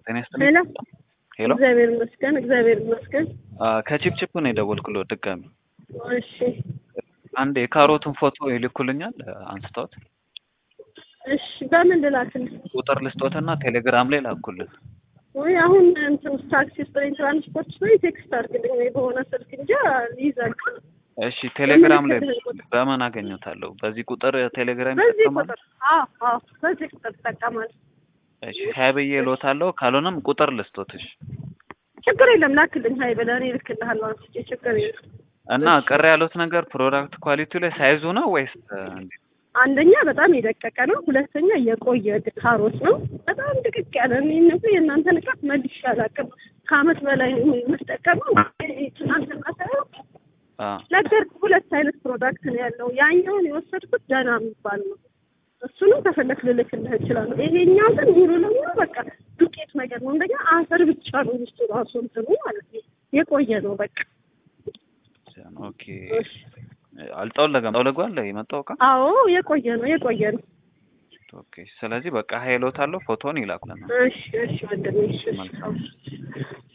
ጤና ይስጥልኝ። ሄሎ ሄሎ እግዚአብሔር ይመስገን፣ እግዚአብሔር ይመስገን። ከቺፕቺፕ ነው የደወልኩልዎት ድጋሚ። እሺ አንድ የካሮቱን ፎቶ ይልኩልኛል አንስተውት እሺ፣ በምን ልላክልህ? ቁጥር ልስጦትና ቴሌግራም ላይ ላኩልን። ወይ አሁን እንትን ታክሲ ውስጥ ነኝ፣ ትራንስፖርት ላይ ቴክስት አድርግልኝ ወይ በሆነ ስልክ እንጂ ይዛል። እሺ ቴሌግራም ላይ በምን አገኘታለሁ? በዚህ ቁጥር ቴሌግራም በዚህ ይጠቀማል? ቁጥር አዎ፣ አዎ፣ በዚህ ቁጥር ትጠቀማለህ። እሺ ሀይ ብዬ እልዎታለሁ። ካልሆነም ቁጥር ልስጦት። እሺ ችግር የለም ላክልኝ። ሀይ ብለህ እኔ እልክልሃለሁ አንስቼ፣ ችግር የለም። እና ቅር ያሉት ነገር ፕሮዳክት ኳሊቲው ላይ ሳይዙ ነው ወይስ እንዴት? አንደኛ በጣም የደቀቀ ነው። ሁለተኛ የቆየ ካሮት ነው። በጣም ድቅቅ ያለ እኔ እነሱ የእናንተን እቃ መልሼ አላውቅም። ከአመት በላይ ነው የምጠቀመው። ትናንትና ሳይሆን አ ነገርኩህ፣ ሁለት አይነት ፕሮዳክት ነው ያለው። ያኛውን የወሰድኩት ደህና የሚባል ነው። እሱንም ከፈለክ ልልክልህ እችላለሁ። ይሄኛው ግን ሙሉ ለሙሉ በቃ ዱቄት ነገር ነው። እንደኛ አፈር ብቻ ነው ውስጡ ራሱ እንትኑ ማለት ነው። የቆየ ነው በቃ። ኦኬ አልጠወለገም። ጠውለጓል የመጣው እቃ አዎ የቆየ ነው የቆየ ነው። ኦኬ ስለዚህ በቃ ሀይ እልዎታለሁ። ፎቶን ይላኩልናል። እሺ እሺ ወንድሜ እሺ እሺ። መልካም